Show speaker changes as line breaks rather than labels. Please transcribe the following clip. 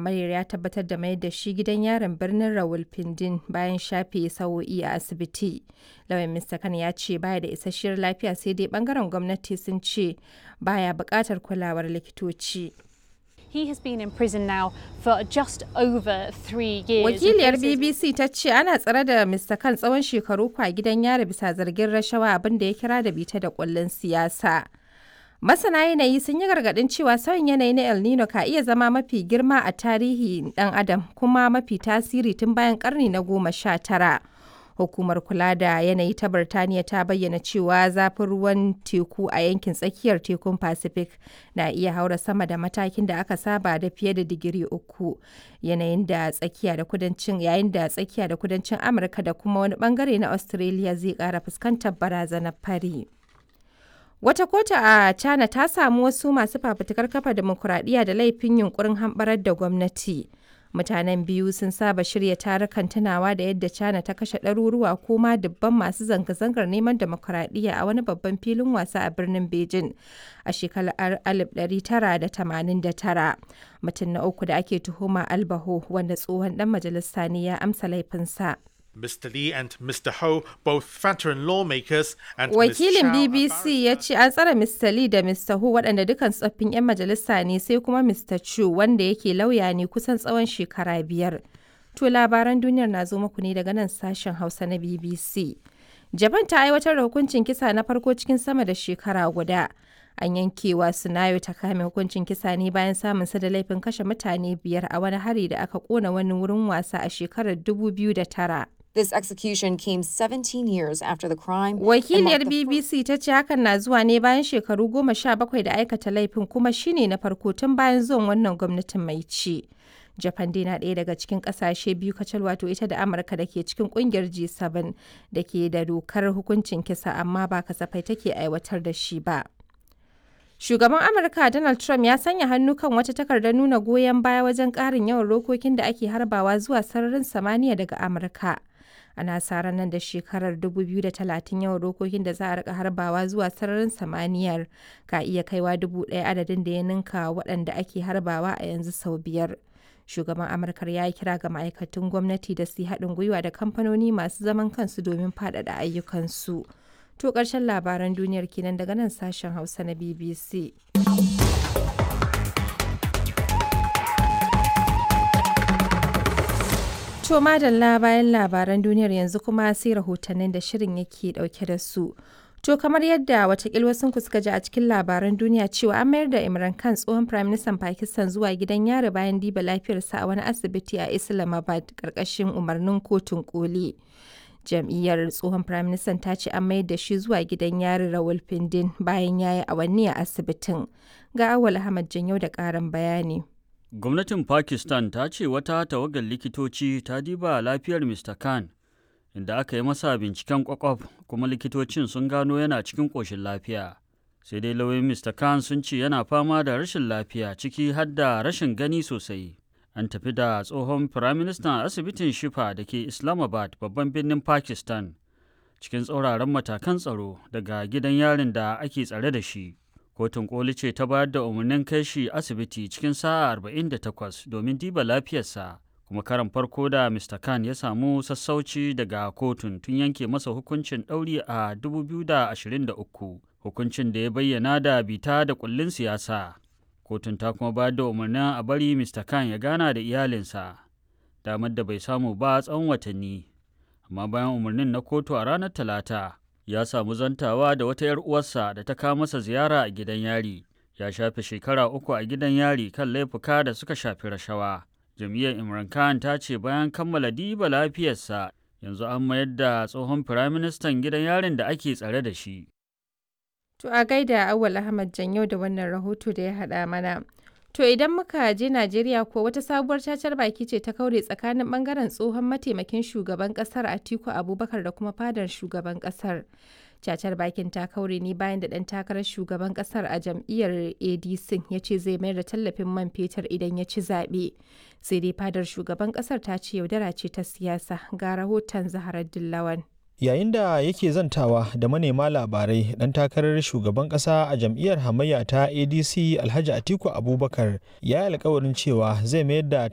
hamayyar ya tabbatar da mayar da shi gidan yarin birnin Rawalpindin bayan shafe sa'o'i a asibiti. Lauyan Mr. Khan ya ce baya da isasshiyar lafiya sai dai bangaren gwamnati sun ce baya buƙatar kulawar likitoci.
He has been in prison now for just over three years.
Wakiliyar BBC ta ce ana tsare da Mr. Khan tsawon shekaru kwa gidan yari bisa zargin rashawa abin da ya kira da bita da kullun siyasa. Masana yanayi sun yi gargaɗin cewa sauyin yanayi na El Nino ka iya zama mafi girma a tarihi ɗan adam kuma mafi tasiri tun bayan ƙarni na goma sha tara. Hukumar kula da yanayi ta Birtaniya ta bayyana cewa zafin ruwan teku a yankin tsakiyar tekun Pacific na iya haura sama da matakin da aka saba da fiye da digiri uku. Yanayin da tsakiya da kudancin yayin da tsakiya da kudancin Amurka da kuma wani bangare na Australia zai ƙara fuskantar barazanar fari. Wata kotu a China ta samu wasu masu fafutukar kafa demokuraɗiyya da laifin yunkurin hamɓarar da gwamnati. Mutanen biyu sun saba shirya tarukan tunawa da yadda China ta kashe ɗaruruwa ko ma dubban masu zanga-zangar neman demokuraɗiyya a wani babban filin wasa a birnin Beijing a shekarar 1989. Mutum na uku da ake tuhuma Albaho wanda tsohon ɗan majalisa ne ya amsa laifinsa.
Mr. Lee and Mr. Ho, both veteran lawmakers, and
Wakilin
Ms. Shao, a
BBC ya ce an tsare Mr. Lee da Mr. Hu waɗanda dukan tsoffin 'yan majalisa ne sai kuma Mr. Chu wanda yake lauya ne kusan tsawon shekara biyar. To labaran duniyar na zo muku ne daga nan sashen Hausa na BBC. Japan ta aiwatar da hukuncin kisa na farko cikin sama da shekara guda. An yankewa Sunayo ta kame hukuncin kisa ne bayan samun sa da laifin kashe mutane biyar a wani hari da aka kona wani wurin wasa a shekarar 2009.
This execution came 17 years after the crime. and
Wakiliyar
marked the
BBC ta ce hakan na zuwa ne bayan shekaru goma sha bakwai da aikata laifin kuma shine na farko tun bayan zuwan wannan gwamnatin mai ci. Japan dai na ɗaya daga cikin ƙasashe biyu kacal wato ita da Amurka da ke cikin ƙungiyar G7 da ke da dokar hukuncin kisa amma ba kasafai take aiwatar da shi ba. Shugaban Amurka Donald Trump ya sanya hannu kan wata takardar nuna goyon baya wajen ƙarin yawan rokokin da ake harbawa zuwa sararin samaniya daga Amurka. Ana sa ran nan da shekarar 2030 yawan rokokin da za a rika harbawa zuwa sararin samaniyar ka iya kaiwa dubu ɗaya adadin da ya ninka waɗanda ake harbawa a yanzu sau biyar. Shugaban Amurkar ya yi kira ga ma'aikatan gwamnati da su yi haɗin gwiwa da kamfanoni masu zaman kansu domin faɗaɗa ayyukansu. To ƙarshen labaran duniyar kenan daga nan sashen Hausa na BBC. To madalla bayan labaran duniyar yanzu kuma sai rahotannin da shirin yake dauke da su. To kamar yadda watakil wasu ku suka ji a cikin labaran duniya cewa an mayar da Imran Khan tsohon Prime Minister Pakistan zuwa gidan yari bayan diba lafiyarsa a wani asibiti a Islamabad karkashin umarnin kotun koli. Jam'iyyar tsohon Prime Minister ta ce an mayar da shi zuwa gidan yari Rawalpindin bayan ya yi awanni a asibitin. Ga Awal Ahmad Janyau da ƙarin bayani.
Gwamnatin Pakistan ta ce wata tawagar likitoci ta diba lafiyar Mr. Khan, inda aka yi masa binciken kwakwaf kuma likitocin sun gano yana cikin ƙoshin lafiya. Sai dai lauyoyin Mr. Khan sun ce yana fama da rashin lafiya ciki har da rashin gani sosai. An tafi da tsohon Firaministan asibitin Shifa da ke Islamabad babban birnin Pakistan cikin tsauraran matakan tsaro daga gidan yarin da ake tsare da shi. Kotun koli ce ta bayar da umarnin kai shi asibiti cikin sa'a 48 domin diba lafiyarsa, kuma karan farko da Mr. Khan ya samu sassauci daga kotun tun yanke masa hukuncin ɗauri a 2023, hukuncin da ya bayyana da bita da kullin siyasa. Kotun ta kuma bayar da umarnin a bari Mr. Khan ya gana da iyalinsa, damar da bai samu ba tsawon watanni. Amma bayan umarnin na kotu a ranar Talata, ya samu zantawa da wata 'yar uwarsa da ta kawo masa ziyara a gidan yari ya shafe shekara uku a gidan yari kan laifuka da suka shafi rashawa jam'iyyar imran khan ta ce bayan kammala diba lafiyarsa yanzu an mayar da tsohon firaministan gidan yarin da ake tsare da shi
To a gaida Awal Ahmad Janyo da wannan rahoto da ya haɗa mana. To idan muka je Najeriya ko wata sabuwar cacar baki ce ta kaure tsakanin bangaren tsohon mataimakin shugaban kasar Atiku Abubakar da kuma fadar shugaban kasar. Cacar bakin ta kaure ne bayan da ɗan takarar shugaban kasar a jam'iyyar ADC ya ce zai mayar da tallafin man fetur idan ya ci zaɓe. Sai dai fadar shugaban kasar ta ce yaudara ce ta siyasa ga rahoton Zaharar Dillawan.
yayin da yake zantawa da manema labarai dan takarar shugaban kasa a jam'iyyar hamayya ta adc alhaji atiku abubakar ya yi alkawarin cewa zai mayar da